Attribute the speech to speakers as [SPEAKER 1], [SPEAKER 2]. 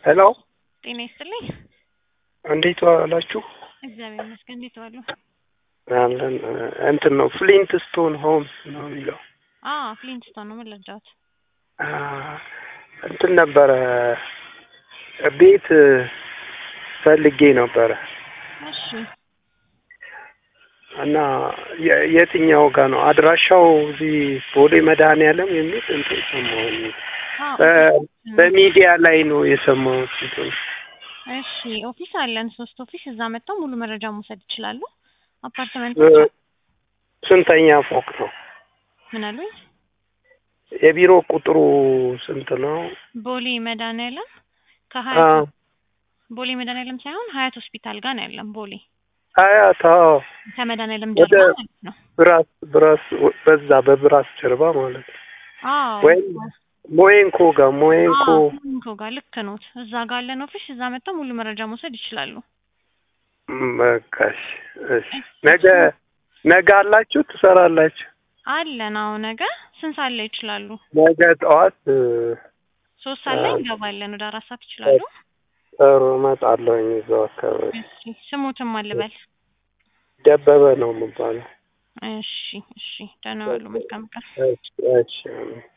[SPEAKER 1] ሄሎ
[SPEAKER 2] ጤና ይስጥልኝ።
[SPEAKER 1] እንዴት ዋላችሁ?
[SPEAKER 2] እግዚአብሔር ይመስገን። እንዴት ዋሉ?
[SPEAKER 1] አለን እንትን ነው ፍሊንት ስቶን ሆምስ ነው የሚለው
[SPEAKER 2] አ ፍሊንትስቶን ነው። ምን ልርዳዎት?
[SPEAKER 1] አ፣ እንትን ነበረ ቤት ፈልጌ ነበረ
[SPEAKER 2] እሺ እና
[SPEAKER 1] የ- የትኛው ጋር ነው አድራሻው? እዚህ ቦሌ መድኃኔዓለም የሚል እንትን ሰማሁኝ።
[SPEAKER 2] አ
[SPEAKER 1] በ- በሚዲያ ላይ ነው የሰማሁት። እንትን
[SPEAKER 2] እሺ ኦፊስ አለን፣ ሶስት ኦፊስ። እዛ መጥተው ሙሉ መረጃ መውሰድ ይችላሉ። አፓርትመንት
[SPEAKER 1] እ፣ ስንተኛ ፎቅ ነው?
[SPEAKER 2] ምን አሉኝ?
[SPEAKER 1] የቢሮ ቁጥሩ ስንት ነው?
[SPEAKER 2] ቦሌ መድኃኔዓለም
[SPEAKER 1] አ፣
[SPEAKER 2] ከሀያት ቦሌ መድኃኔዓለም ሳይሆን ሀያት ሆስፒታል ጋር ነው ያለን። ቦሌ
[SPEAKER 1] ሀያት አዎ፣
[SPEAKER 2] ከመድኃኔዓለም
[SPEAKER 1] ወደ
[SPEAKER 2] ጀርባ ማለት ነው።
[SPEAKER 1] ብራስ ብራስ በዛ በብራስ ጀርባ ማለት ነው።
[SPEAKER 2] አዎ
[SPEAKER 1] ወይም ሞኤንኮ ጋር ሞኤንኮ
[SPEAKER 2] ሞኒኮ ጋር ልክ ኖት። እዛ ጋር አለን ኦፊስ። እዛ መጥተው ሙሉ መረጃ መውሰድ ይችላሉ።
[SPEAKER 1] በቃ እሺ፣ እሺ። ነገ ነገ አላችሁ ትሰራላችሁ?
[SPEAKER 2] አለን። አዎ ነገ ስንት ሰዓት ላይ ይችላሉ?
[SPEAKER 1] ነገ ጠዋት እ፣
[SPEAKER 2] ሶስት ሰዓት ላይ እንገባለን። ወደ አራት ሰዓት ይችላሉ?
[SPEAKER 1] ጥሩ እመጣለሁኝ። እዛው አካባቢ
[SPEAKER 2] እሺ ስሙትም አልበል።
[SPEAKER 1] ደበበ ነው የምባለው።
[SPEAKER 2] እሺ እሺ። ደህና ዋሉ። መልካም ቀን።
[SPEAKER 1] እሺ፣ እሺ።